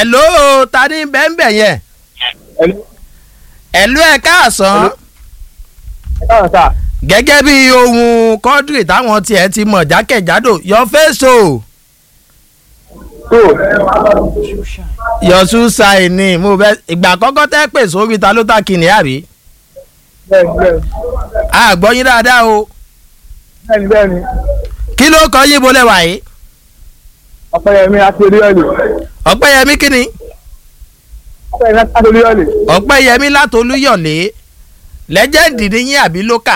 hello ta ní bẹ́ẹ̀nbẹ́ yẹn hello ẹ káàsán káwọn sà gẹ́gẹ́ bí ohun kọ́ńtírì táwọn tiẹ̀ ti mọ̀ jákèjádò your face o tó your shoe sign ni mo bẹ ìgbà àkọ́kọ́ tẹ́ pè sórí ta ló ta kìnìún àbí bẹ́ẹ̀ni bẹ́ẹ̀ni àgbọ̀ yín dáadáa o bẹ́ẹ̀ni bẹ́ẹ̀ni kí ló kọ yín bolẹ̀ wáyé ọ̀pẹ̀yẹmí akérèọ́lì ọ̀pẹ́yẹmí kíni ọ̀pẹ̀yẹmí akérèọ́lì ọ̀pẹ́yẹmí látolúyọ̀lé lẹ́jẹ̀ndì ni yín àbí lókà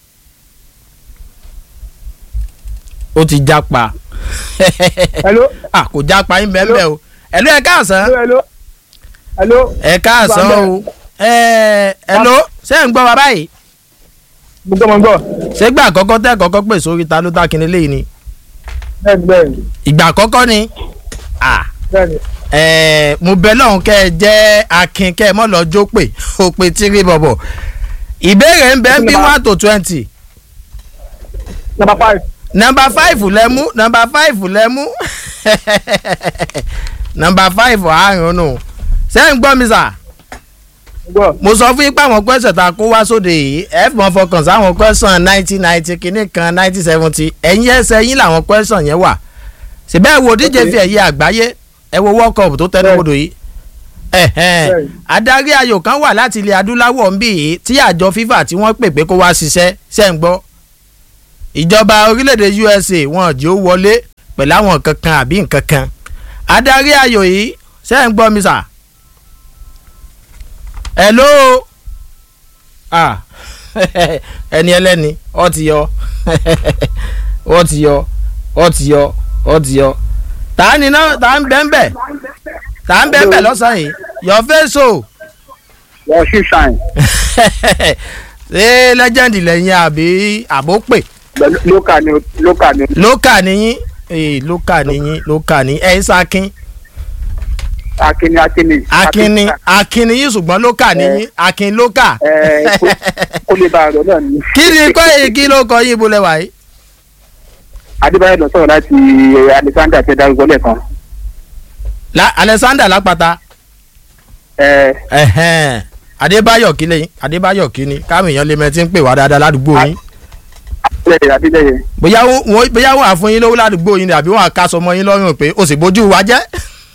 ó ti jápa hello ah kò jápa yín bẹ́ẹ̀ bẹ́ẹ̀ o ẹ̀lú ẹ̀ káàsán hello hello ẹ̀ káàsán o ẹ̀ ẹ̀ló ṣé ń gbọ́ wa báyìí mo gbọ́ mo gbọ́ ṣé gbà àkọ́kọ́ tẹ́ kọ́kọ́ pè sórí ta ló ta kíni léyìí ni bẹ́ẹ̀ni bẹ́ẹ̀ni ìgbà àkọ́kọ́ ni ah bẹ́ẹ̀ni ẹ̀ mo bẹ lọ́hùn kẹ́ ẹ jẹ́ akin kẹ́ ẹ mọ́ lọ jó pè ó pe tírí bọ̀bọ̀ ìbéèrè ń bẹ ń bí one to twenty number five nọmba five lẹ mú nọmba five lẹ mú nọmba five àárùn nù sẹ́yìn gbọ́ mi sà mo gbọ́ mo sọ fún yín pé àwọn kwẹ́sàn tá a kó wá sóde yìí ẹ fi mọ́ fọkàn sáwọn kwẹ́sàn nineteen ninety kìíní kan nineteen seventy ẹ̀yìn ẹsẹ̀ yín làwọn kwẹ́sàn yẹn wà síbẹ̀ wo díje fi ẹ̀yẹ àgbáyé ẹ wo world cup tó tẹnu bodò yìí ẹ̀hẹ́n. Bẹ́ẹ̀ni. adarí ayò kan wà láti ilẹ̀ adúláwọ̀ ń bì yìí tí àjọ fifa tí wọ́n pè pé kó wá ṣiṣẹ́ ṣẹ́ ń gbọ́ ìjọba orílẹ̀-èdè usa wọn jí ó wọlé pẹ̀lú àwọn nǹkan kan àbí nǹkan kan adarí ayò yìí ṣẹ́ ń gbọ́ mi sà hello ah ẹni ẹlẹ́ni ọ ti yọ ọ ti yọ ọ ti yọ ọ ti yọ tá ni náà tá ń bẹ́ẹ̀ bẹ́ẹ̀ tá ń bẹ́ẹ̀ bẹ́ẹ̀ lọ́sàn-án yìí your face o wọ́n sì sàn ṣé legend lẹ́yìn àbí àbópè lókà ni lókà ni lókà níyín ee lókà níyín lókà ní ẹ̀ ń sakin akínní akínní akin ni akin ni yín ṣùgbọ́n lókà níyín akin lókà ẹ kó- kó lè bá a rọ náà ni kí ni kọ́ èyí kí ló kọ yín bolẹ̀ wáyé adébáyọ̀ lọ sọ̀rọ̀ láti alexander tẹ darúgbó lẹ́ẹ̀kan La- alexander lápáta ẹ ẹ̀hẹ́n. adébáyọ̀ kí lẹ́yìn adébáyọ̀ kí ni káwọn èèyàn lè mẹ́tí ń pè wá dáadáa ládùúgbò yín abílẹ̀ abílẹ̀ bóyá wọ́n bóyá wọ́n á fún yín lówó ládùúgbò yín ni àbí wọ́n á ká sọmọ yín lọ́rùn pé o sì bójú wa jẹ́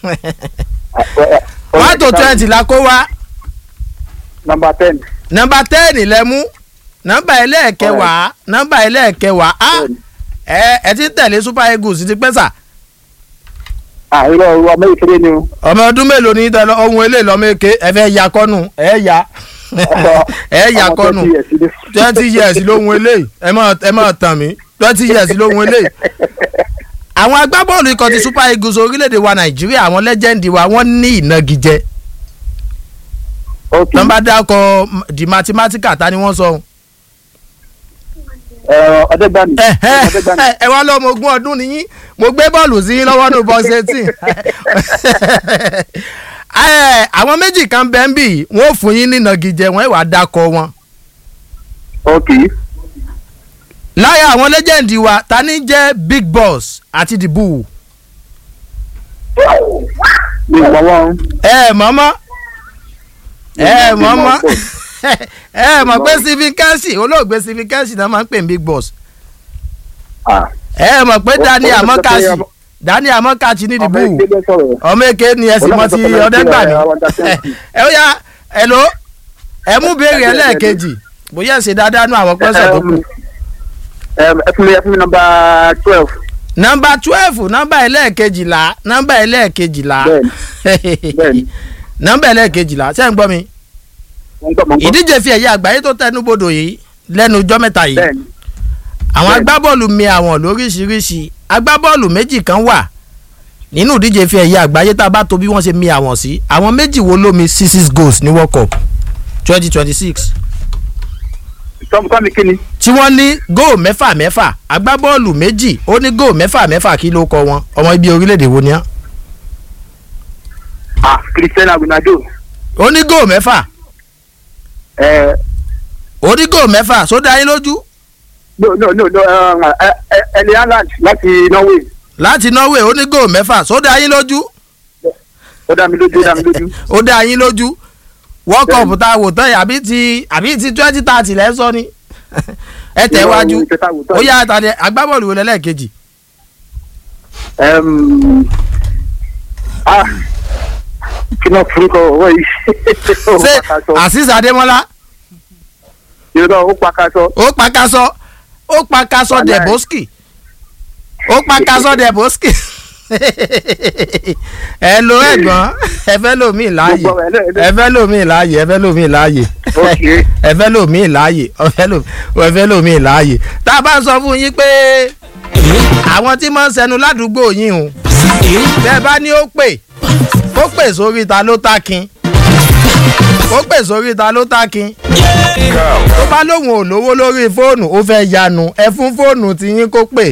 one to twenty la kó wá number ten nọmba tẹ́ẹ̀nì lẹ mú nọmba ẹlẹ́ẹ̀kẹwàá nọmba ẹlẹ́ẹ̀kẹwàá á ẹ ẹ ti tẹ̀lé super eagles ti pẹ́ sà àìrọ̀ ọ̀rọ̀ ọmọ ìkéré ni o ọmọ ọdún mélòó ní tẹ ohun eléyìí lọ́mọ èké ẹ fẹ́ ya kọ́nù ẹ ya ẹ ya ọmọ kọ́nù 20 years ni. twenty years lóhun eléyìí ẹ má ẹ má tàn mí twenty years lóhun eléyìí. àwọn agbábọ́ọ̀lù ikọ̀ ti super eagles orílẹ̀-èdè wa nàìjíríà àwọn lẹ́jẹ̀ndì wa wọ́n ní ìnagijẹ ok nọmba dákọ̀ di mathematical ta ni wọ́n sọ ohun. ẹ, ọ̀dẹ́gbàmí ọ̀dẹ́gbàmí ẹ wá lọ́mọ ogún ọdún nìyí mo gbé bọ́ọ̀lù sí yín lọ́wọ́ ní bọ́ọ̀sì eighteen àwọn méjì kan bẹ́ẹ̀ ń bì wọ́n ò fún yín ní ìnagijẹ wọ́n ìwà dákọ̀ wọn. ok láyà àwọn lẹ́jẹ̀ndì wa ta ni jẹ́ big boss àti the bull. mi ò mọ̀ wọ́n ẹ mọ́mọ́ ẹ mọ́mọ́ ẹ mọ̀ pé stephen kelsey olóògbé stephen kelsey náà máa ń pè ní big boss Ah, ẹ mọ̀ pé daniel Ó- ó- ó- amokachi ó- daniel amokachi ní the ọmọ bull ìgbélé sọ̀rọ̀ ọmọ èké ni ẹ sì mọ ti Olóògbé ọdẹgbàmí sọ̀rọ̀ àwọn understanding. ẹ ó yá ẹ ló ẹ mú béèrè ẹlẹ́ẹ̀kejì bóyá ẹ ṣe dáadáa nú àwọn pẹ́sẹ̀ tó kù. Em, ẹ fún mi ẹ fún mi nọmba twelve nọmba twelve nọmba ẹlẹ́ẹ̀kejìlá nọmba ẹlẹ́ẹ̀kejìlá bẹ́ẹ̀ni. nọmba ẹlẹ́ẹ̀kejìlá ṣé ń gbọ́ mi. mo ń gbọ́ mo ń gbọ́ ìdíje fi ẹ̀yẹ àgbáyé tó tẹnu bodò yìí lẹ́nu ọjọ́ mẹ́ta yìí bẹ́ẹ̀ni àwọn bẹ́ẹ̀ni. agbábọ́ọ̀lù mi àwọn lóríṣiríṣi agbábọ́ọ̀lù méjì kan wà nínú ìdíje fi ẹ̀yẹ àgbáyé tá a bá tó bí wọ́n ṣe mi àwọn sí àwọn méjì wo ló mi six six goals ní world cup twenty twenty six tọ́mù kọ́mi kí ni tí wọ́n ní góò mẹ́fà mẹ́fà agbábọ́ọ̀lù méjì ó ní góò mẹ́fà mẹ́fà kí ló kọ wọn ọmọ ibi orílẹ̀-èdè wo ni á ah Cristiano Ronaldo ó ní góò mẹ́fà ẹ ó ní góò mẹ́fà sódà yín lójú no no no no um, ẹ ẹ Erling Haaland láti Norway láti norway ó ní góò mẹ́fà sódà yín lójú ó dá mi lójú ó dá mi lójú. ó dá yín lójú world cup tá a wò tán yìí àbí ti àbí ti twenty thirty lẹ́ sọ ni ẹ tẹ̀ wájú ó yá àtàdé agbábọ́ọ̀lù wo lẹ́lẹ́kejì. Ẹm, ah, kí náà fún kọ ọwọ́ yìí. Ó ṣé pàkàṣọ. azeez adémọlá Yorùbá ó pàkàṣọ. ó pa kaṣọ ó pa kaṣọ Wàláì. deboski ó pa kaṣọ deboski ẹ lo ẹ̀gbọ́n ẹ fẹ́ lómi láàyè Gbogbo ẹ̀ náà- ẹ fẹ́ lómi láàyè ẹ fẹ́ lómi láàyè Ok. ẹ fẹ́ lómi láàyè ẹ fẹ́ lómi ẹ fẹ́ lómi láàyè tá a bá ń sọ fún yín pé àwọn tí máa ń sẹnu ládùúgbò yín o bẹ́ẹ̀ bá ní ó pè ó pè sórí ta ló tákin ó pè sórí ta ló tákin tó bá lóun ò lówó lórí fóònù ó fẹ́ yanu ẹ fún fóònù tí yín kó pè.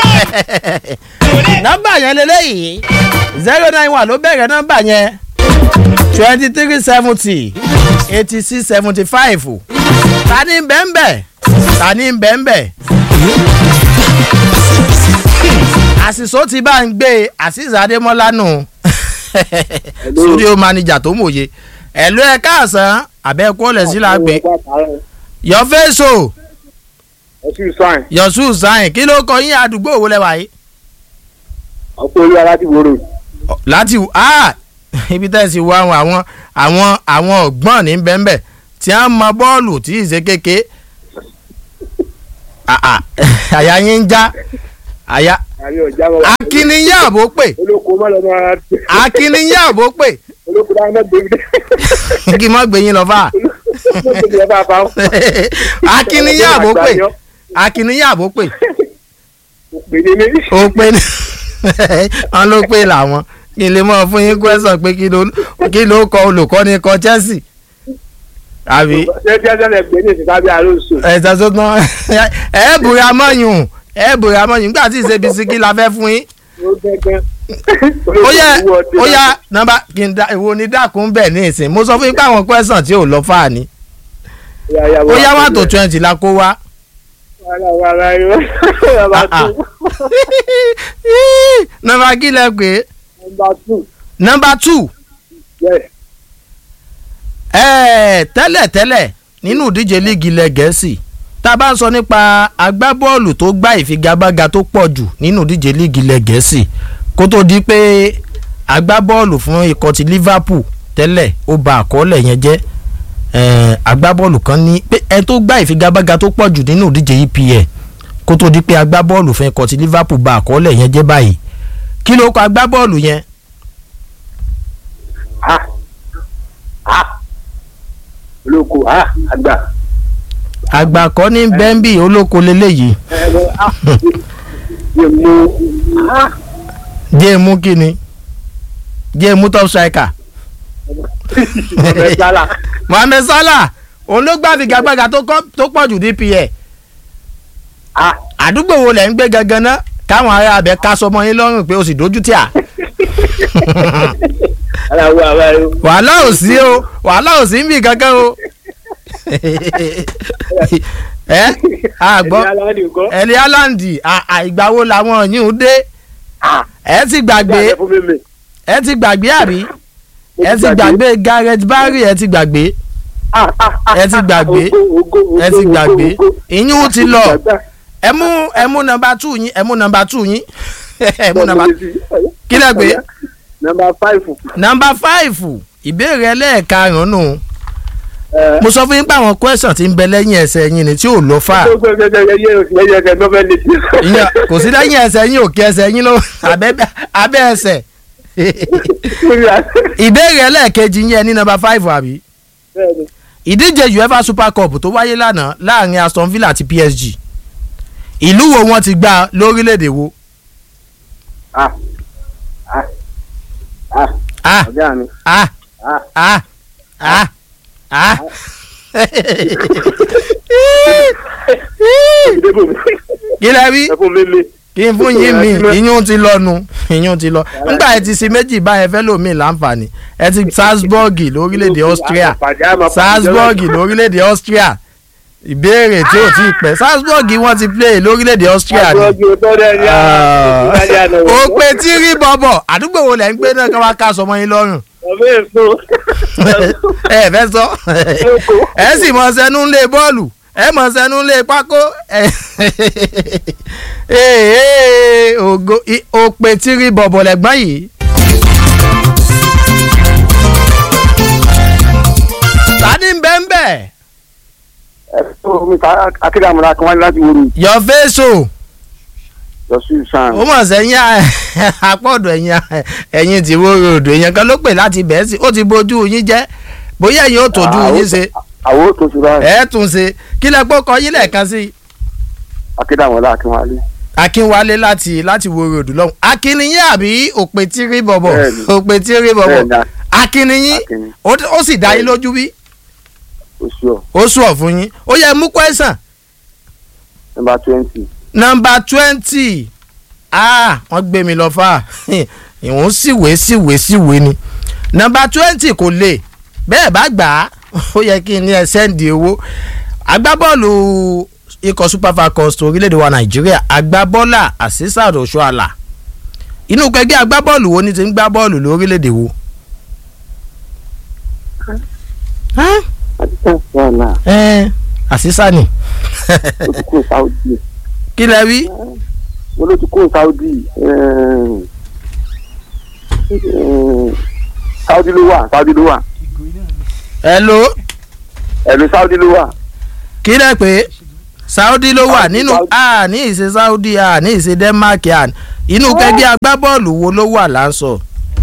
nọ́mbà yẹn lélẹ́yìí zero nine one ló bẹ̀rẹ̀ nọ́mbà yẹn twenty three seventy eighty six seventy five ta ni bẹ́ẹ̀nbẹ́ ta ni bẹ́ẹ̀nbẹ́. àṣìṣó ti bá ń gbé azeez adémọ́lá nù studio manager tó mòye ẹ̀lú ẹ̀ káàsán àbẹ́ẹ̀kú ọ̀lẹ̀ sí la gbé your face o Ọtí sáìn. your shoes sign kí ló kọ yín àdúgbò wo lẹ́wà yìí. Ọ̀pọ̀ olú ara ti wòrò. láti ah ibi tẹ́ ẹ sì wọ àwọn àwọn àwọn àwọn ọ̀gbọ́n ní bẹ́ẹ̀nbẹ́ tí a ń mọ bọ́ọ̀lù tí ì ṣe kéke Ah, ah, àyà yín ń já àyà Àbí ọ̀já wọn. akíníyà àbó pè Olóko má lọ máa. akíníyà àbó pè Olóko dáhùn náà débi. kí n má gbé yín lọ fà Olóko ti ẹ bá fa. akíníyà àbó pè akíníyà àbó pè Òpè ní mi. ó pé ní wọn ló pé làwọn kí n lè mọ fún yín kwẹsàn pé kí ló kí ló kọ olùkọ́ni kọ Chelsea àbí Ṣé bí ẹjọ́ lẹ gbé ní ìsìnká bí àlóso? ẹ̀sán tó tán ẹ̀ bùrẹ̀ amọ́yùn ẹ̀ bùrẹ̀ amọ́yùn nígbà tí ìṣe bisikì la fẹ́ fún yín Ó gẹ́gẹ́. ó yẹ ó yá nọ́mbà kí n da ìwo ni dákun bẹ̀ ní ìsìn mo sọ fún yín pé àwọn kwẹsàn tí ò lọ fà ní ó yá wà tó twenty la kó wá. Wàrà wàrà yóò. Nọmba Ah, ah. two. nọ́mbà kí lẹ pé Nọmba two. nọ́mbà two Yes. ẹ̀ẹ́ tẹ́lẹ̀tẹ́lẹ̀ nínú ìdíje líìgì ilẹ̀ gẹ̀ẹ́sì tá a bá ń sọ nípa agbábọ́ọ̀lù tó gbá ìfigagbága tó pọ̀ jù nínú ìdíje líìgì ilẹ̀ gẹ̀ẹ́sì kó tó di pé agbábọ́ọ̀lù fún ikọ̀ ti Liverpool tẹ́lẹ̀ ó ba àkọọ́lẹ̀ yẹn jẹ́ ẹ̀ẹ́ agbábọ́ọ̀lù kan ní pé ẹ tó gbá ìfigagbága tó pọ̀ jù nínú ìdíje EPL kó tó di pé agbábọ́ọ̀lù fún ikọ̀ ti Liverpool ba àkọọ́lẹ̀ yẹn jẹ́ báyìí kí ló kọ agbábọ́ọ̀lù yẹn Ah. Ah. Olóko ah àgbà. àgbàkọ́ ní bẹ́ńbì olóko leléyìí Ẹ̀rọ ah. Yẹ mú. Ah. jẹ́ mú kí ni jẹ́ mú top striker Ọ̀rẹ́ sálà. mohammed salah òun ló gbá figagbága tó kọ́- tó pọ̀ jù dpl Ah. àdúgbò wo lẹ̀ ń gbé gangan ná káwọn ará abẹ ká sọmọ yín lọ́rùn pé o sì dojú tí a Ara wo àwa yóò. wàhálà ò sí o wàhálà ò sí ń bì kankan o ẹ àgbọ̀ Ẹni aláàdì nǹkan. ẹ̀lí alandi ìgbà wo làwọn yìí ń dé Ah. ẹ ti gbàgbé Gbàgbé fún mímì. ẹ ti gbàgbé àbí Mo ẹ ti gbàgbé gareth barry ẹ ti gbàgbé Ah, ah, ah, ẹ ti gbàgbé. Ògo, ògo, ògo, ẹ ti ògo, gbàgbé ògo. ìyún ti lọ Gbàgbá. ẹ mú ẹ mú nọ́mbà two yín ẹ mú nọ́mbà two yín ẹ mú nọ́mbà kí lẹ gbé Nọmba fáìfù. nọ́mbà five ìbéèrè ẹlẹ́ẹ̀karùn-ún Ẹ. mo sọ fún yín pé àwọn question ti ń bẹ lẹ́yìn ẹsẹ̀ yín ni tí ò lọ fà Gbogbo ẹgbẹ́ ẹgbẹ́ yẹ oṣù lẹ́yìn ẹgbẹ́ nọ́fẹ́ lè ti. ìyẹn kò sí lẹ́yìn ẹsẹ̀ yín òkè ẹsẹ̀ yín ló abẹ́ abẹ́ ẹsẹ̀ ìbéèrè ẹlẹ́ẹ̀kejì yín ẹ ní nọ́mbà five àbí Bẹ́ẹ̀ni. ìdíje uefa super cup tó wáyé lánàá láàrin aston villa àti psg ìlú wo wọ́n ti gbá lórílẹ̀‐èdè wo Ah. Ah. Ah. ah Ọ̀gá mi. ah Ah. ah ah ah Ìdébò mi. kí lẹ rí Ẹ fún mi mi. kí n fún yín mi ìyún ti lọ nu ìyún ti lọ nígbà ẹ ti ṣe méjì báyẹn fẹ́ lómi láǹfààní ẹ ti salzburg lórílẹ̀‐èdè austria Àpàdé àmọ́ pàdé salzburg lórílẹ̀‐èdè austria ìbéèrè tí ò tí ì pẹ́ Salzburg wọ́n ti play lórílẹ̀‐èdè Austria ni Àgbọ̀jù tó dẹ̀ ní àwọn ìgbàlẹ̀ àná. ó pé tí rí bọ̀bọ̀ àdúgbò wo lẹ̀ ń gbé náà ká wá ká sọmọ yín lọ́rùn Ọ̀bẹ èso. ẹ fẹ́ sọ ẹ sì mọ sẹ́nu ńlẹ̀ bọ́ọ̀lù ẹ mọ sẹ́nu ńlẹ̀ pákó ẹ ee ògo i- ó pé tí rí bọ̀bọ̀ lẹ́gbọ́n yìí. tani ń bẹ́ ń bẹ́ Ẹ̀sọ́ mi ká akéde àmúra kan wáyé láti wúru. your face o. Yọ̀sù sàn. ó mọ̀ sẹ́yìn àpọ̀dọ̀ ẹ̀yìn ẹ̀yìn tí wọ́n ròdò èèyàn kan ló pè láti bẹ̀ẹ́ sí ó ti bójú yín jẹ́ bóyá ẹ̀yin ó tójú yín ṣe Àwọn tó ṣe báyìí. ẹ̀ tún ṣe kí lẹ gbọ́ kọ yín lẹ́ẹ̀kan sí Akéde àmúra kan wáyé. akínwálé láti láti wo ròdò lọ́hùn akínníyìn àbí òpè tí rí bọ̀bọ̀ Bẹ́ẹ̀ni. òpè tí rí bọ̀bọ̀ Bẹ́ẹ̀ni, akínníyìn Akínní. ó ó sì dá yín lójú bí oṣù ọ̀ ó sùn ọ̀ fún yín ó yẹ mú kwẹ́sàn nọmba twenty. nọmba twenty ah wọ́n gbé mi lọ fà ìwọ̀n síwèé síwèé síwèé ni nọmba twenty kò lè bẹ́ẹ̀ bá gbà á ó yẹ kí n ní ẹ sẹ́ǹdì owó agbábọ́ọ̀lù ikọ̀ super falcons tó orílẹ̀-èdè wa nàìjíríà agbábọ́ọ̀là àṣìṣàd òṣùàlà inú kẹgbẹ́ agbábọ́ọ̀lù wo ni ti ń gbá bọ́ọ̀lù lórílẹ̀-èdè wo. Huh? àdìsẹ́ wàhálà ẹ àṣìṣà ni ó ti kó Saudi. kí lẹ wí. wọ́n ló ti kó Saudi. ẹ̀ẹ́n, ẹ̀ẹ́n, Saudi ló wà Saudi ló wà hello ẹ̀lú Saudi ló wà. kí lẹ pé saudi ló wà Saudi, nínú Saudi. a ní ìṣe saudi a ní ìṣe denmark a inú kẹgbẹ́ agbábọ́ọ̀lù wo ló wà láǹsọ̀.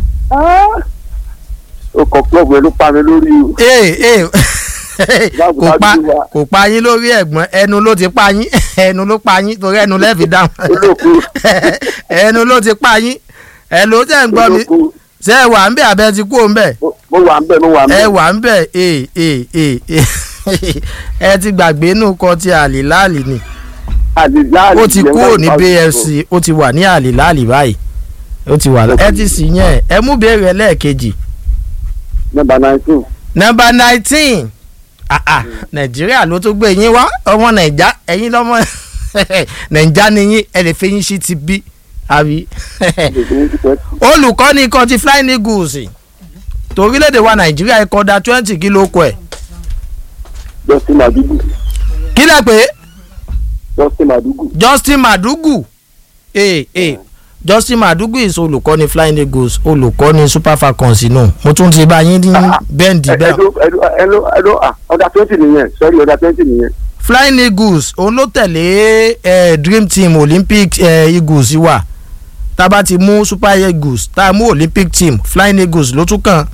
ó kọ klọ́ọ̀bù ẹ ló pa mi lórí o. ee ee Báwo kò pa Saudi wà? kò pa yín lórí ẹ̀gbọ́n ẹnu ló ti pa yín ẹnu ló pa yín torí ẹnu lẹ́ẹ̀fi dáhùn olóko ẹnu ló ti pa yín ẹ ló tẹ̀ ń gbọ́ mi olóko ṣé ẹ wà ń bẹ̀ abẹ́ ti kú òun bẹ̀ mo mo wà ń bẹ̀ mo wà ń ẹ bẹ̀. wà ń bẹ̀ ee ee ee ee ẹ ti gbàgbé inú kọ ti àlìláàlì ni Àdìláàlì ó ti jẹ́ kúrò wọ́n ní Saudi bfc ó ti wà ní àlìláàlì báyìí ó ti wà ẹ ti sì yẹn ẹ mú béèrè lẹ́ẹ̀kejì nọ́mbà nineteen. nọmba nineteen ah ah nàìjíríà ló tó gbé yín wá ọmọ nàìjà ẹ̀yin lọ́mọ nàìjà ni yín ẹ lè fi yín sí ti bí àbí olùkọ́ni ikọ̀ ti flying eagles torílẹ̀-èdè wa nàìjíríà ikọ̀ da twenty kí ló kọ ẹ̀ Justin Madugu kí lẹ pé Justin Madugu justin madugu ee ee justin madugu is olùkọ́ni flying eagles olùkọ́ni super falcons nù mo tún ti bá yín ní bẹ́ǹdì bẹ́ẹ̀ ẹ̀dọ́ ẹ̀dọ́ ẹ̀dọ́ ẹ̀dọ́ ah ọ̀dà twenty nìyẹn sorry ọ̀dà twenty nìyẹn. flying eagles òun ló tẹ̀lé eh, dream team olympic eh, eagles wà tá a bá ti mú super eagles tá a mú olympic team flying eagles ló tún kàn.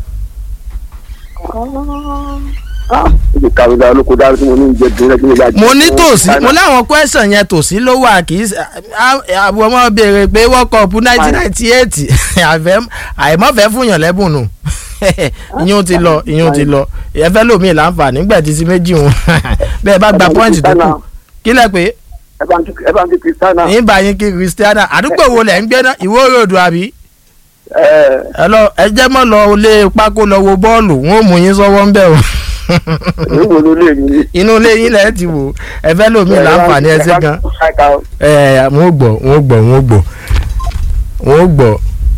ó ti kàwé dáa olóko dáa tí mo ní ìjẹ dùn lẹ́gbẹ̀ẹ́ ìgbà. mo ní tòsí mo láwọn question yẹn tòsí ló wà kì í ṣe àwọn ọmọ béèrè pé world cup nineteen ninety eight àìmọ́fẹ́ fúnyàn lẹ́bùn nù ìyún ti lọ ìyún ti lọ ẹfẹ́ lómi láǹfààní nígbà tí sí méjì wọn bẹ́ẹ̀ bá gba pọ́ìntì tó kù kí lẹ pé ẹ bá ń kí ẹ bá ń kí Cristiano. yín bá yín kí christiana àdúgbò wo lẹ̀ ń gbé náà ìwó ròdù àbí ẹ ẹ lọ ẹ jẹ́ mọ́ lọ lé pákó lọ wo bọ́ọ̀lù wọn ò mú yín sọ́wọ́ ń bẹ̀ o ẹ wo ló lé mi. inú ilé yín lẹ́ẹ̀ ti wò ẹ fẹ́ lómi láǹfààní ẹ sí gan ẹ wọn ò gbọ́ wọn ò gbọ́ wọn ò gbọ́ wọn ò gbọ́.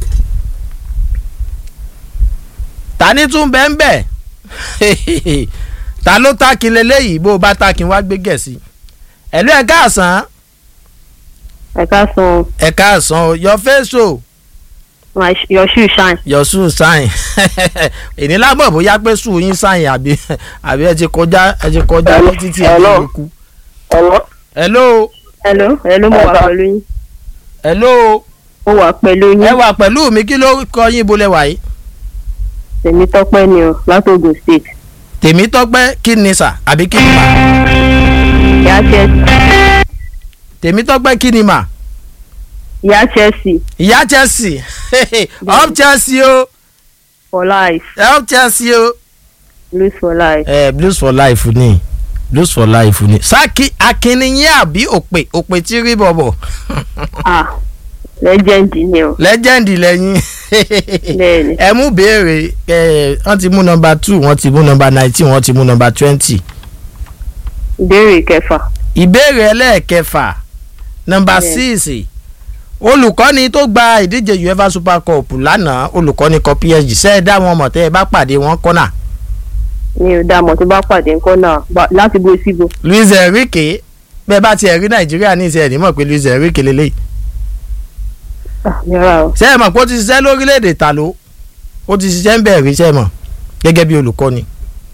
ta ni tún bẹ́ẹ̀ ń bẹ̀ ta ló takin leléyìí bó o bá takin wá gbé gẹ̀ẹ́sì ẹ̀lú ẹ̀ káàsán ẹ káàsán ẹ̀ káàsán o your face o my your shoe shine. your shoe sign èní lágbọ̀n bóyá pé shoe yín sign àbí àbí ẹ ti kọjá ẹ ti kọjá ní títí ẹ Hello. ti kú. ọlọ hello hello hello mo wà Ẹ ká- pẹ̀lú yín hello mo wà pẹ̀lú ẹ yín wà pẹ̀lú mi kí ló kọ yín bolẹ̀ wáyé tèmi tọ́pẹ́ ni o látògùn state tèmi tọ́pẹ́ kí ni sà àbí kí ni mà ìyá chelsea tèmi tọ́pẹ́ kí ni mà ìyá chelsea ìyá chelsea up chelsea o for life up chelsea o. blues for life ẹ blues for life ni blues for life ni sákì akínníyìn àbí òpè òpè tí rí bọ̀bọ̀ ah legend ni o legend lẹ́yìn Bẹ́ẹ̀ni. ẹ mú béèrè ẹ wọ́n ti mú nọmba two wọ́n ti mú nọmba nineteen wọ́n ti mú nọmba twenty ìbéèrè kẹfà ìbéèrè ẹlẹ́ẹ̀kẹfà nọmba Yes. síìsì olùkọ́ni tó gba ìdíje uefa super cup lánàá olùkọ́ni kan psg ṣe é dá wọn mọ̀ tẹ́ ẹ bá pàdé wọn kọ́nà mi ò dá mọ̀ tó bá pàdé ńkọ́ náà Bá- láti bo síbo luis enrique bẹ́ẹ̀ bá tiẹ̀ rí nàìjíríà ní ìṣe ẹ̀ ní mọ̀ pé luis enrique lélẹ́yìí Ah, mi ra o ṣe é mọ̀ pé ó ti ṣiṣẹ́ lórílẹ̀‐èdè ta ló ó ti ṣiṣẹ́ ń bẹ̀rẹ̀ ṣe é mọ̀ gẹ́gẹ́ bí olùkọ́ni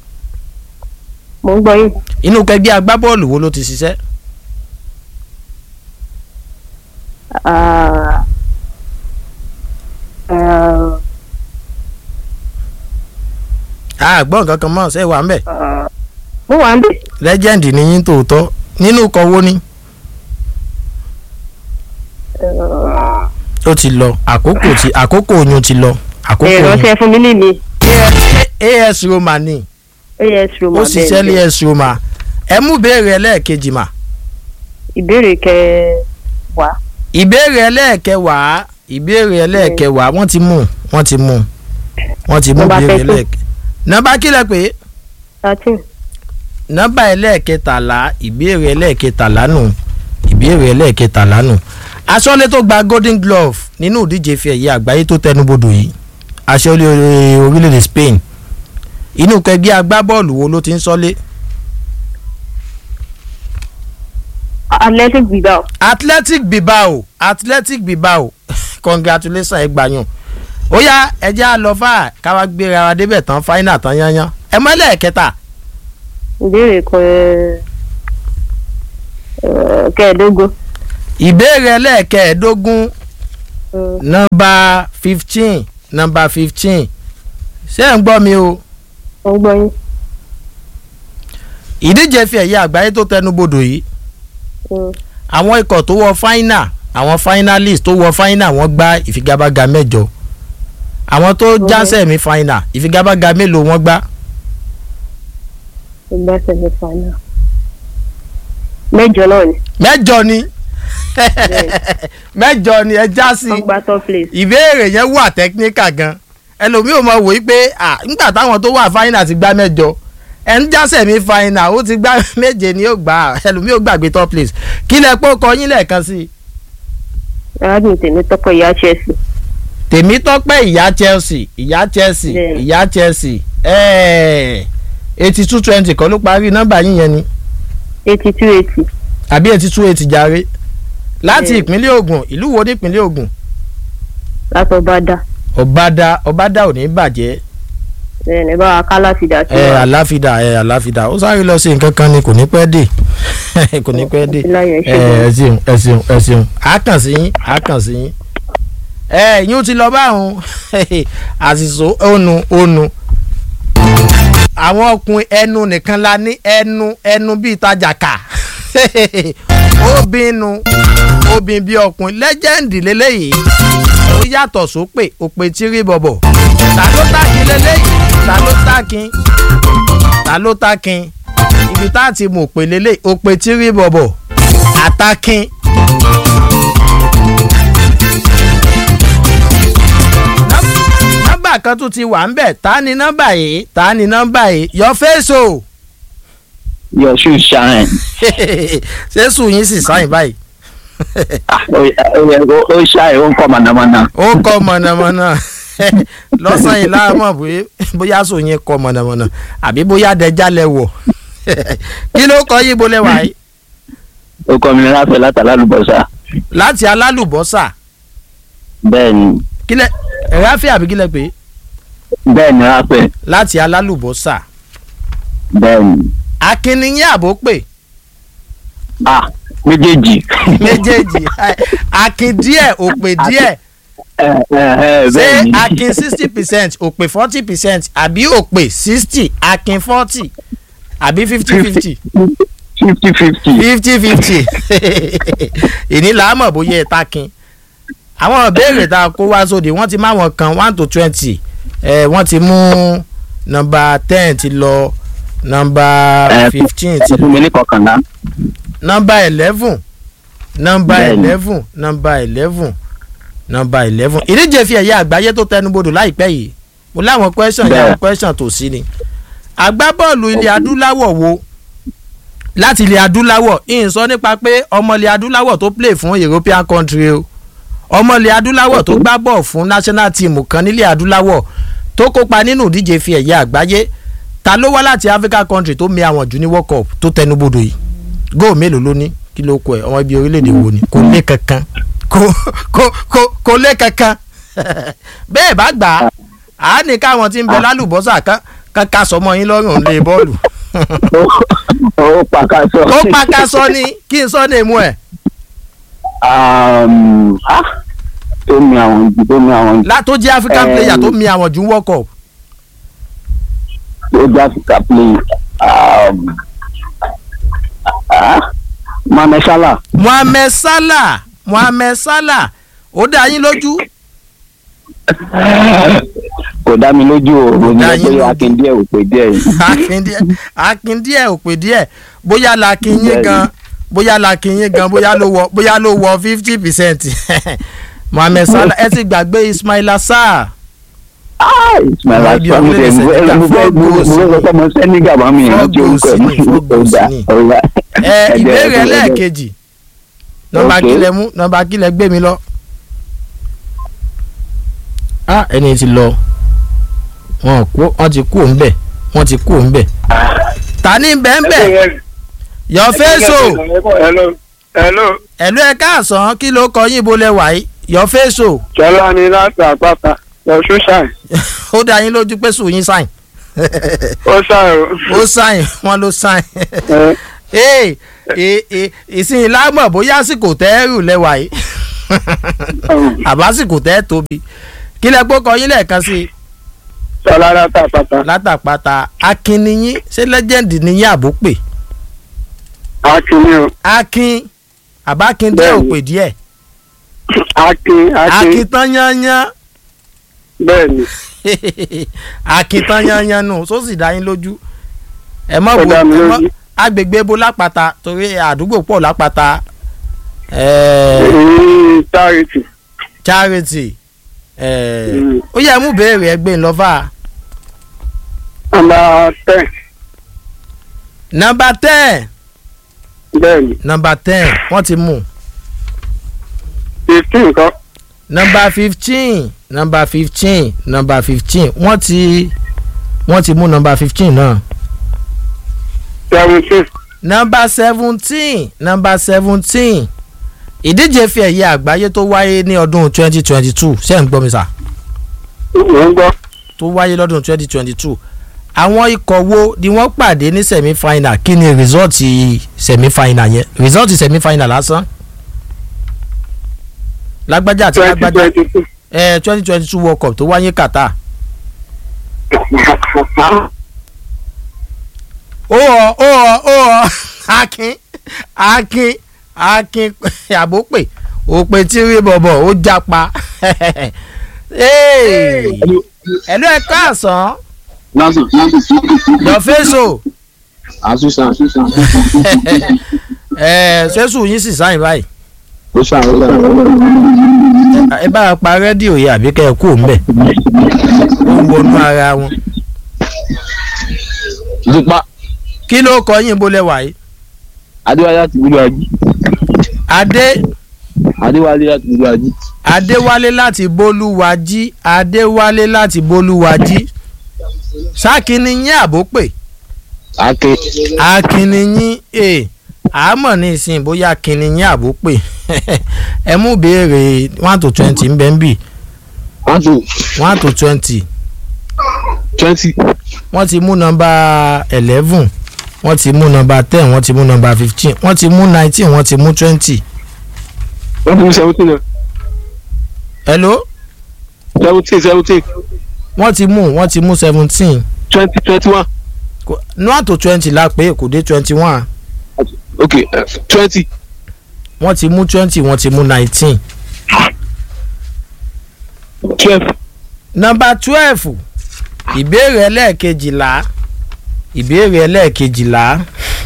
mo ń gbọ́ yín inú kẹgbẹ́ agbábọ́ọ̀lù wo ló ti ṣiṣẹ́ Ah, ah, àgbọ̀n kankan mọ̀ ṣe é wà ń bẹ̀ ah, mo wà ń bẹ̀ legend ni yín tòótọ́ nínú ikọ̀ wo ni Ah, ó ti lọ àkókò ti àkókò oyún ti lọ àkókò ẹ oyún ránṣẹ́ fún mi níbi as roma ni as roma ó ṣiṣẹ́ ní as roma ẹ mú ìbéèrè ẹlẹ́ẹ̀kejì mà ìbéèrè kẹwàá ìbéèrè ẹlẹ́ẹ̀kẹwàá ìbéèrè ẹlẹ́ẹ̀kẹwàá wọ́n ti mú wọ́n ti mú wọ́n ti mú Nọ́mbà ìbéèrè 13. ẹlẹ́ẹ̀kẹ nọ́mbà kílẹ̀ pé thirteen nọ́mbà ẹlẹ́ẹ̀kẹtàlá ìbéèrè ẹlẹ́ẹ̀kẹtàlá nù ìbéèrè ẹlẹ́ẹ̀kẹtàlá nù aṣọ́lé tó gba golden glove nínú ìdíje fi ẹ̀yẹ àgbáyé tó tẹnubodò yìí aṣọ́lé orílẹ̀-èdè Spain inú kẹgbẹ́ agbábọ́ọ̀lù wo ló ti ń sọ́lé athletic bilbao Athletic Bilbao Athletic Bilbao congratulations ẹ gbàyàn ó yá ẹjẹ́ á lọ fà káwá gbéra wa débẹ̀ tán fáínà tán yányán ẹ mọ́ ẹlẹ́ẹ̀kẹta ìbéèrè kẹ eh, kẹẹ̀ẹ́dógún ìbéèrè ẹlẹ́ẹ̀kẹẹ̀ẹ́dógún Mm, nọmba fifteen nọmba fifteen ṣé ẹ̀ ń gbọ́ mi o mo ń gbọ́ yín ìdíje fi ẹ̀yẹ àgbáyé tó tẹnubodò yìí Mm, àwọn ikọ̀ tó wọ fáínà àwọn finalist tó wọ fáínà wọ́n gbá ìfigagbága mẹ́jọ àwọn tó Mhm. já sẹ́mi fáínà ìfigagbága mélòó wọ́n gbá ìgbà sẹ̀mí final mẹ́jọ náà ni mẹ́jọ ni mẹ́jọ ni ẹ já sí wọ́n gba top place ìbéèrè yẹn wà technical gan ẹlòmíì ò mọ wò ó pé à nígbà táwọn tó wà fáínà ti gbá mẹ́jọ ẹ ń já sẹ́mi fáínà ó ti gbá méje ni ó gbà á ẹlòmíì ò gbàgbé top place kí lẹ pọ́ kọ yín lẹ́ẹ̀kan sí i. arábìnrin tèmi tọ́pọ̀ ìyá chelsea tèmítọ́pẹ́ ìyá chelsea ìyá chelsea Bẹ́ẹ̀ni. ìyá chelsea eighty two twenty kọ́ ló parí nọ́mbà yín yẹn ni eighty two eighty àbí eighty two eighty jàre láti Bẹ́ẹ̀ni. ìpínlẹ̀ Ògùn ìlú wo ní ìpínlẹ̀ Ògùn látọ̀ bá dá ọ̀bádà ọ̀bádà ò ní bàjẹ́ ẹ̀ẹ́nì bá wa ká láti dà sí ẹ wa àláfídà ẹ àláfídà ó sáré lọ sí nǹkan kan ni kò ní pẹ́ dé kò ní pẹ́ dé láyọ̀ ẹ ẹ ṣeun ẹ ṣeun ẹ ṣeun á kàn sí yín á kàn sí yín ẹ yín ti lọ báwọn àṣìṣò ònu ònu àwọn ọkùnrin ẹnu nìkan la ní ẹnu ẹnu bíi tajà kà obìnrin obìnrin bíi ọkùnrin lẹ́jẹ̀ndì lélẹ́yìí ó yàtọ̀ sópè òpè tírí bọ̀bọ̀ ta ló tàkín lélẹ́yìí ta ló tàkín ta ló tàkín ibi tá a ti mọ̀ òpè lélẹ́yìí òpè tírí bọ̀bọ̀ àtàkín. nọ́mbà kan tún ti wà ń bẹ̀ ta ni nọ́mbà yìí ta ni nọ́mbà yìí your face o your shoe shine. ṣé sùn yín sì sáyìn báyìí Ah, ó yẹ kó ó ṣáì ó ń kọ́ mọ̀nàmọ́ná. ó kọ́ mọ̀nàmọ́ná lọ́sàn yìí láàmú bóyá bóyá sùn yín kọ́ mọ̀nàmọ́ná àbí bóyá dẹjà lẹ wọ̀ kí ló kọ́ yíbo lẹ́wà yìí ó kọ́ mi láfẹ̀ látàlá lùbọ́sà. láti alálùbọ́sà bẹ́ẹ̀ ni kí lẹ ráfẹ́ àbí kí lẹ pé bẹ́ẹ̀ ni láfẹ̀ láti alálùbọ́sà bẹ́ẹ̀ ni. akínníyìn àbó pè ah méjèèjì. méjèèjì akin díẹ̀ òpè díẹ̀ ẹ ẹ ẹ ṣé bẹ́ẹ̀ ni. akin sixty percent òpè forty percent àbí òpè sixty akin forty àbí fifty fifty fifty fifty. fifty fifty ìní là á mọ̀ bóyá ẹ̀ takin àwọn ìbéèrè tá a kó wá sóde wọ́n ti má wọn kan one to twenty ẹ̀ wọ́n ti mú nọmba ten ti lọ nọmba Ẹ, fifteen ti ẹ fún mi ní kọkànlá. nọmba eleven nọmba Bẹ́ẹ̀ni. eleven nọmba eleven nọmba eleven ìdíje fi ẹ̀yà àgbáyé tó tẹnubodò láìpẹ́ yìí mo láwọn question yà Bẹ́ẹ̀. àwọn question tó sí ni agbábọ́ọ̀lù ilẹ̀ adúláwọ̀ wo láti ilẹ̀ adúláwọ̀ ìyìn sọ nípa pé ọmọ ilẹ̀ adúláwọ̀ tó play fún european country o ọmọ ilẹ̀ adúláwọ̀ tó gbá bọ̀ fún national team kan nílẹ̀ adúláwọ̀ tó kópa nínú ìdíje fi ẹ̀yẹ àgbáyé ta ló wá láti africa country tó mi àwọn jù ní world cup tó tẹnubodò yìí góò mélòó ló ní kí ló kọ ẹ ọmọ ibi orílẹ̀-èdè wo ni kò lé kankan kò kò kò kò lé kankan bẹ́ẹ̀ bá gbà á á ní káwọn tí ń bẹ lálùbọ́sà kan kan ká sọmọ yín lọ́rùn lé bọ́ọ̀lù ó pàkàṣọ. ó pàkàṣọ ni kí n sọ ní èmu ẹ̀ Um, ah, tó mi àwọn jù tó mi àwọn jù látó jẹ́ african Eh, player tó mi àwọn jù ń world cup tó jẹ́ Africa play. Um, ah, Mohamed Salah. mohammed salah mohammed salah ó dá yín lójú kò dá mi lójú o mo ní dá yín pé lójú. akin díẹ̀ ò pé díẹ̀ yìí. akin díẹ̀ akin díẹ̀ ò pè díẹ̀ bóyá la kin yín Bẹ́ẹ̀ni. gan bóyá la kin yín gan bóyá ló wọ bóyá ló wọ fifty percent mohammed salah ẹ ti gbàgbé ismaila sarr Ah, Ismail Ọmọ ibi Assar mo orílẹ̀-èdè tẹ̀ mo Senegal, mo fẹ́ mo four goals fẹ́ sọ pé mo Senegal bá mi Four ìrántí orúkọ goals ni, four ẹ̀ goals ọ̀gá ni. ọ̀gá. ẹ Ẹ̀jẹ̀, ìbéèrè ẹ̀jẹ̀, ẹlẹ́ẹ̀kejì nọmba Okay. kílẹ̀ mú nọmba kílẹ̀ gbé mi lọ. ah ẹni tí lọ wọn kú wọn ti kú òǹbẹ wọn ti kú òǹbẹ. ta ni bẹ́ẹ̀nbẹ́ your face o hello hello ẹ̀lú ẹ̀ káàsán kí ló kọ yín bolẹ̀ wáyé your face o jọlá ni láti àpáta lọ́sùn ṣáì ó dá yín lójú pé sùn yín sáìn ó ṣàrò ó sáìn wọn ló sáìn ee e- e- ìsìn lámọ̀ bóyá àsìkò tẹ́rù lẹ́wà yìí àbásìkò tẹ́ tóbi kí lẹ gbókọ yín lẹ́ẹ̀kan sí i jọlá láti àpáta látàpáta akin niyín ṣé lẹ́jẹ̀ndì niyín àbópè akínní o akin àbákin díẹ̀ Bẹ́ẹ̀ni. òpè díẹ̀ akin akin akin tán yányán bẹ́ẹ̀ ni akin tán yányán nù tó sì dá yín lójú ẹ mọ̀ Ó bo dá mi ẹ mọ̀ lójú. agbègbè bo lápáta torí àdúgbò pọ̀ lápáta ẹ̀ẹ́ èyí charity charity ẹ̀ẹ́ Mm. ó yẹ mú béèrè ẹgbẹ́ ńlọ́fà nọ́mbà ten nọmba ten bẹ́ẹ̀ ni nọmba ten wọ́n ti mú fifteen kọ́ nọmba fifteen nọmba fifteen nọmba fifteen wọ́n ti wọ́n ti mú nọmba fifteen náà seventeen nọmba seventeen nọmba seventeen ìdíje fi ẹ̀yẹ àgbáyé tó wáyé ní ọdún twenty twenty two ṣé ń gbọ́ mi sà mò ń gbọ́ tó wáyé lọ́dún twenty twenty two àwọn ikọ̀ wo ni wọ́n pàdé ní semi final kí ni rìsọ́ọ̀tì semi final yẹn rìsọ́ọ̀tì semi final lásán lágbájá àti twenty lágbájá twenty two ẹ twenty twenty two world cup tó wáyé Qatar ó ọ ó ọ ó ọ akin akin akin àbópè òpè tí rí bọ̀bọ̀ ó japa ẹ̀lú ẹ̀ káàsán Nancy your face o asusa ẹ̀ ṣẹ́sù yín sì sáyìn báyìí ó ṣàròyìn. ẹ bá a pa rédíò yìí àbí kẹ́ ẹ kú òun bẹ̀ ó ń wọnú ara wọn Ìdípa kí ló kọ yín bó lẹ́wà yìí Adéwálé láti gbúdọ̀ ají. adé Adéwálé láti gbúdọ̀ ají. adéwálé láti bólúwájí adéwálé láti bólúwájí sákìní yín àbópè Ake. akínní yín e àmọ́ ní ìsìn bóyá akínní yín àbópè ẹ mú béèrè one to twenty ń bẹ́ ń bì One two one to twenty twenty. wọ́n ti mú nọmba eleven wọ́n ti mú nọmba ten wọ́n ti mú nọmba fifteen wọ́n ti mú nineteen wọ́n ti mú twenty. Wọ́n ti mú seventeen náà. hello Seventeen seventeen wọ́n ti mú wọ́n ti mú seventeen twenty twenty one. one to twenty la pé kò dé twenty one Okay twenty. wọ́n ti mú twenty wọ́n ti mú nineteen. twelve. nọmba twelve ìbéèrè ẹlẹ́ẹ̀kejìlá ìbéèrè ẹlẹ́ẹ̀kejìlá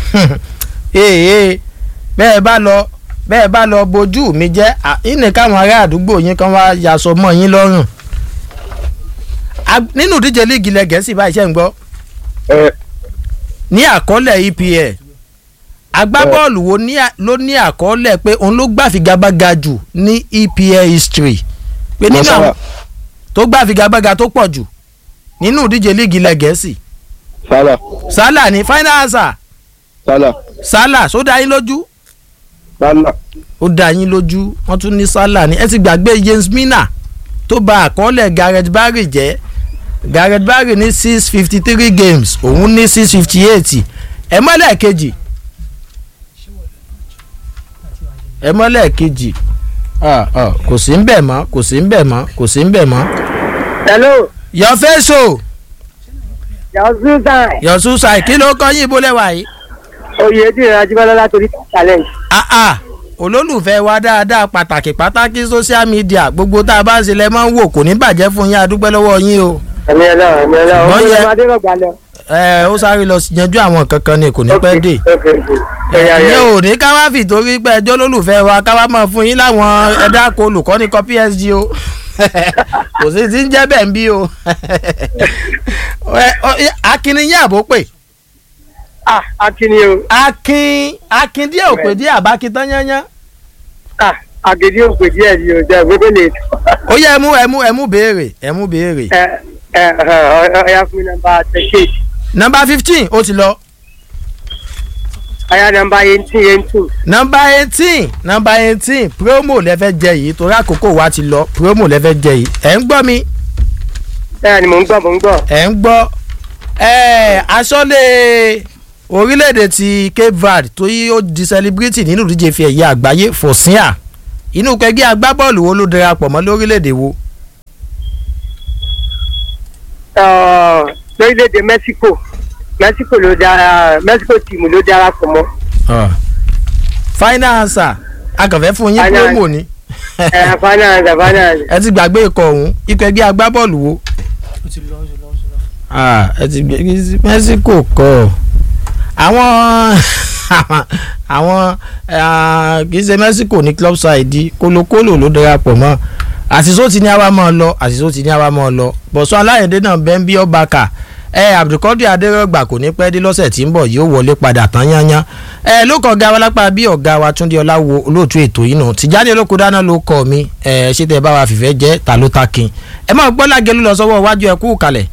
ee bẹ́ẹ̀ bá lọ bẹ́ẹ̀ bá lọ bojú mi jẹ́ à, ìní káwọn ará àdúgbò yín kan wá yaṣọ mọ́ yín lọ́rùn A- nínú ìdíje líìgì ilẹ̀ gẹ̀ẹ́sì báyìí ṣe ń gbọ́ Ẹ ní àkọọ́lẹ̀ EPL agbábọ́ọ̀lù wo ní à- ló ní àkọọ́lẹ̀ pé òun ló gbàfigagbága jù ní EPL history pé nínú àwọn Masala tó gbàfigagbága tó pọ̀ jù nínú ìdíje líìgì ilẹ̀ gẹ̀ẹ́sì Salah Salah ní final answer Salah Salah só dá yín lójú Salah ó dá yín lójú wọ́n tún ní Salah ní ẹ ti gbàgbé James Mina tó bà àkọọ́lẹ̀ Gareth Barry jẹ́ Gareth Barry ní six fifty three games òun ní six fifty eight ẹ mọ́lẹ̀ kejì ẹ mọ́lẹ̀ kejì Ah, ah, kò sí ń bẹ̀ mọ́ kò sí ń bẹ̀ mọ́ kò sí ń bẹ̀ mọ́. hello your face o yazoo time your suicide kí ló kọ́ yín ibo lẹ́wà yìí. oyè dìrẹ̀ ajíbọ́lá látòrí challenge. ah ah olólùfẹ́ wa dáadáa pàtàkì pàtàkì social media gbogbo tá a bá ń ṣe lẹ́ máa ń wò kò ní bàjẹ́ fún yín adúpẹ́ lọ́wọ́ yín o. ẹ̀mí ẹ̀ náà ẹ̀mí ẹ̀ náà Ṣùgbọ́n ọmọ yẹ- ìlú adérògbà lọ. ẹ ó sáré lọ yanjú àwọn kankan ni kò ní pẹ́ dé. ok ok ẹ̀yà ìyẹn ẹ̀yà ò ní ká wá fìtorí pé ẹjọ́ lólùfẹ́ wa ká wá máa fún yín láwọn ẹ̀dá kó olùkọ́ni kan PSG o kò sí ti ń jẹ́ bẹ́ẹ̀ ń bí o. Ẹ, ọ, akin ni yín àbó pè ah akíní o akin akin díẹ̀ ò pè díẹ̀ àbákin tán yányán. ah agidi òpè díẹ̀ ni o jẹ́ gbogbo lè ó yẹ ẹ mú ẹ mú ẹ mú béèrè ẹ mú béèrè. ẹ ẹ ẹ ọ̀ya fún mi nọmba thirty nọmba fifteen ó ti lọ. ọ̀ya nọmba eighteen eighteen nọmba eighteen nọmba eighteen promo lẹ́fẹ̀ jẹ yìí torí àkókò wa ti lọ promo lẹ́fẹ̀ jẹ yìí ẹ̀ ń gbọ́ mi bẹ́ẹ̀ ni mò ń gbọ́ mò ń gbọ́ ẹ̀ ń gbọ́ ẹ̀ aṣọ́lé orílẹ̀-èdè ti Cape Verde tó yí ó di celebrity nínú ìdíje fi ẹ̀yẹ àgbáyé fòsíà inú kẹgbẹ́ agbábọ́ọ̀lù wo ló darapọ̀ mọ́ lórílẹ̀-èdè wo Ọ̀, lórílẹ̀‐èdè Mexico Mexico ló dára Mexico tìmù ló darapọ̀ mọ́ final answer akànfẹ́ fún yín Final- promo ni ẹ finance finance ẹ ti gbàgbé ikọ̀ ọ̀hún ikọ̀ ẹgbẹ́ agbábọ́ọ̀lù wo. Ah, ẹ ti gbé Mexico kọ àwọn àwọn ah, kì í ṣe Mexico ní club side kólókólò ló darapọ̀ mọ́ àṣìṣó ti ní àwa máa lọ àṣìṣó ti ní àwa máa lọ bọ̀sán aláyẹ̀dẹ́ náà bẹ́ẹ̀ ń bí ọba kà ẹ Abdulkadir Adérọ̀gbà kò ní pẹ́ dé lọ́sẹ̀ tí ń bọ̀ yóò wọlé padà tán yányán ẹ ló kọ ọ̀gá wa lápá bí ọ̀gá wa Túndé Ọláwo olóòtú ètò yìí nù Tìjání olóko dáná ló kọ mi ẹ ṣé tẹ bá wa fìfẹ́ jẹ́ ta ló ta kin ẹ máa gbọ́ lágẹ̀lú lọ sọ́wọ́ iwájú ẹ kú kalẹ̀.